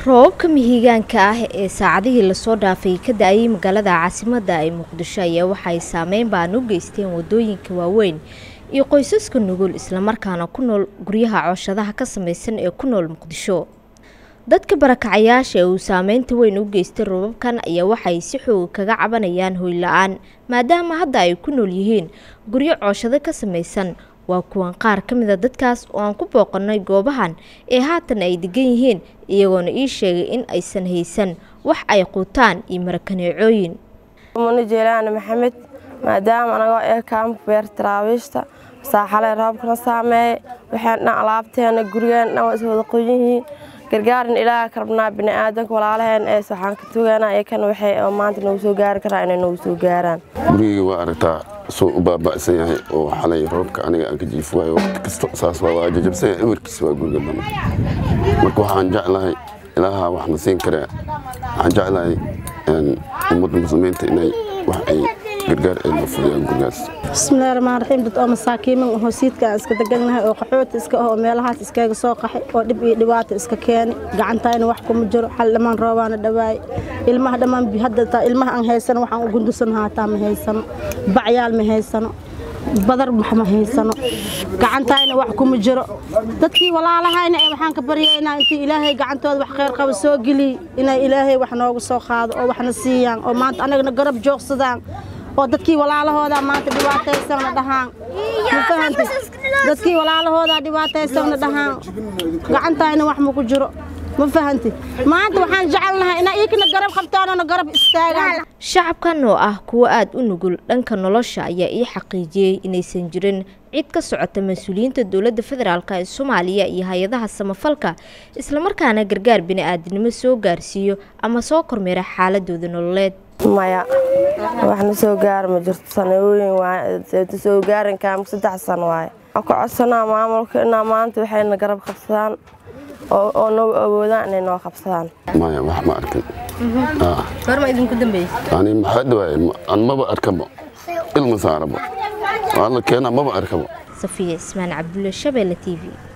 roobabka mihigaanka ah ee saacadihii lasoo dhaafay ka da-ayay magaalada caasimadda ee muqdisho ayaa waxay saameyn baan u geysteen wadooyinka waaweyn iyo qoysaska nugul islamarkaana ku nool guryaha cooshadaha ka samaysan ee ku nool muqdisho dadka barakacayaasha ee uu saameynta weyn u geystay roobabkan ayaa waxay si xooga kaga cabanayaan hoy la-aan maadaama hadda ay ku nool yihiin guryo cooshado ka samaysan waa kuwan qaar ka mid a dadkaas oo aan ku booqanay goobahan ee haatan ay degan yihiin iyagoona ii sheegay in aysan haysan wax ay quutaan iyo marakaneecooyin muna jeelaana maxamed maadaama anagoo ee kaamka beer taraawiishta saaxalee roobkana saameeyay waxaan dhan alaabteena gurigeen dhan waa is wada qoyihiin gargaarin ilaaha ka rabnaa bini'aadanka walaalaheen ees waxaan ka tugaynaa iyakan waxay oo maanta nagu soo gaari karaa inay nagu soo gaaraan gurigii waa aragtaa soo u baaba'san yahay oo xalay roobka aniga aan ka jiif waayo waqti kasta saas waa waa jajabsan yahay emarkiisa waa guriga dhan marka waxaan jeclahay ilaaha wax na siin kare waxaan jeclahay ummadda muslimiinta inay wax ay gargaar ay noo fudiyaan gurigaas bismillahi raxmaan raxiim dad oo masaakiimin oo hosiidka aan iska degannahay oo qaxooti iska ah oo meelahaas iskaga soo qaxay oo dhib iyo dhibaato iska keeni gacantayna wax kuma jiro xal dhammaan roobaana dhawaay ilmaha dhammaan hadda taa ilmaha aan haysano waxaan u gundusan haataa ma haysano bacyaal ma haysano badar wax ma haysano gacantayna wax kuma jiro dadkii walaalahayna ee waxaan ka baryaynaa intii ilaahay gacantooda wax khayr qaba soo geliy inay ilaahay wax noogu soo qaado oo waxna siiyaan oo maanta anagana garab joogsadaan oo dadkii walaalahooda maanta dhibaataysana dhahaan ma fahanti dadkii walaalahooda dhibaataysana dhahaan gacantayna wax ma ku jiro ma fahanti maanta waxaan jecelnahay inaa iikana garab qabtaanona garab istaagaan shacabkan oo ah kuwo aada u nugul dhanka nolosha ayaa ii xaqiijiyey inaysan jirin cid ka socota mas-uuliyiinta dowladda federaalk ee soomaaliya iyo hay-adaha samafalka islamarkaana gargaar bini-aadinimo soo gaarsiiyo ama soo kormeera xaaladooda nololeed maya waxna soo gaara ma jirto sanooyin waayta soo gaarin kaamka saddex sano waaye waxaan ku codsanaa maamulka inaa maanta waxayna garab qabsadaan oo noo awoodaan inay noo qabsadaan maya wax ma arkin goorma idinku dambeysay ani maxaa dhawaaye an maba arkabo ilma saarabo alla keena maba arkabo safiya ismaan cabdulle shabeelle t v